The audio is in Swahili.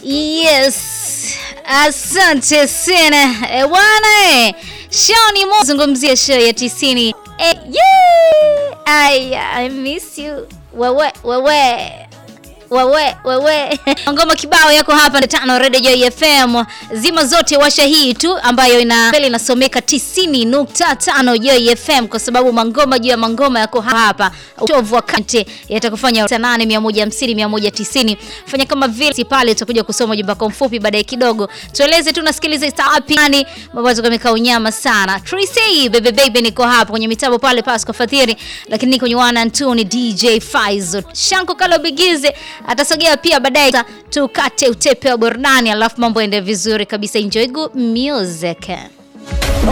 Yes, asante sana e, bwana e, show ni mo zungumzia show ya tisini e, yeah! Ay, I miss you wewe wewe wewe wewe ngoma kibao yako hapa tano Radio Joy FM zima zote washa hii tu ambayo ina mbele inasomeka 90.5 Joy FM kwa sababu mangoma juu ya mangoma yako hapa utovu wa kante yatakufanya 8 150 190 fanya kama vile pale utakuja kusoma jumba kwa mfupi baadaye kidogo tueleze tu nasikiliza sapi nani mambo kama unyama sana Tracy baby baby niko hapa kwenye mitambo pale Pasco Fadhili lakini niko kwenye wana Antoni DJ Faizo Shanko Kalobigize atasogea pia baadaye tukate utepe wa burudani alafu mambo ende vizuri kabisa enjoy good music